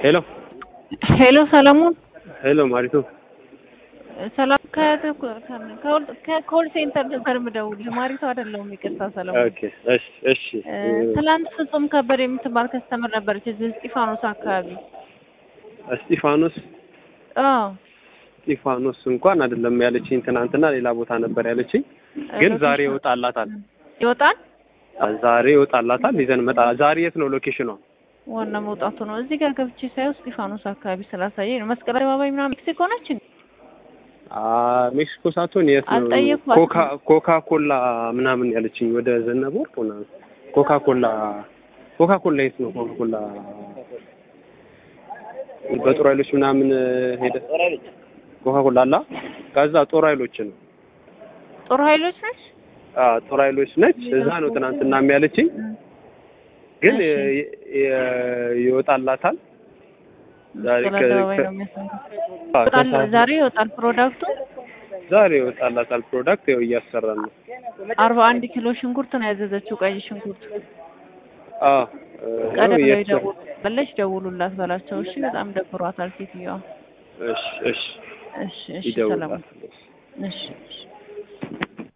ሄሎ ሄሎ ሰለሞን ሄሎ ማሪቱ ሰላም ከኮል ሴንተር ነበር የምደውልልህ። ማሪቱ አይደለሁም፣ ይቅርታ ሰለሞን። ኦኬ እሺ እሺ ትናንት ፍጹም ከበደ የምትባል ከስተመር ነበረች እዚህ እስጢፋኖስ አካባቢ። እስጢፋኖስ አዎ እስጢፋኖስ እንኳን አይደለም ያለችኝ፣ ትናንትና ሌላ ቦታ ነበር ያለችኝ። ግን ዛሬ ይወጣላታል፣ ይወጣል። ዛሬ ይወጣላታል። ይዘን መጣ። ዛሬ የት ነው ሎኬሽኗ? ዋና መውጣቱ ነው። እዚህ ጋር ገብቼ ሳየው እስጢፋኖስ አካባቢ ስላሳየኝ ነው። መስቀል አደባባይ ምናምን ሜክሲኮ ነች። ሜክሲኮ ሳትሆን የት ነው? አልጠየኳትም። ኮካ ኮካ ኮላ ምናምን ያለችኝ ወደ ዘነበ ወርቅ ምናምን ኮካ ኮላ ኮካ ኮላ የት ነው? ኮካ ኮላ በጦር ኃይሎች ምናምን ሄደ ኮካ ኮላ አላ ከዛ ጦር ኃይሎች ነው ጦር ኃይሎች ነች። አዎ ጦር ኃይሎች ነች። እዛ ነው ትናንትና ያለችኝ። ግን የ- የ- ይወጣላታል ዛሬ መስቀል ከ- አደባባይ ከ- ነው የሚያሳየው። አዎ፣ ይወጣል፣ ከሰዓት ዛሬ ይወጣል ፕሮዳክቱ። ዛሬ ይወጣላታል። ፕሮዳክት ያው እያሰራን ነው። አርባ አንድ ኪሎ ሽንኩርት ነው ያዘዘችው፣ ቀይ ሽንኩርት። አዎ ቀደም ያው ብለው እያሰራ- ይደውሉ በለች፣ ደውሉላት በላቸው። እሺ፣ በጣም ደብሯታል ሴትዮዋ። እሺ እሺ እሺ፣ እሺ፣ ሰላም። ይደውላል። እሺ፣ እሺ።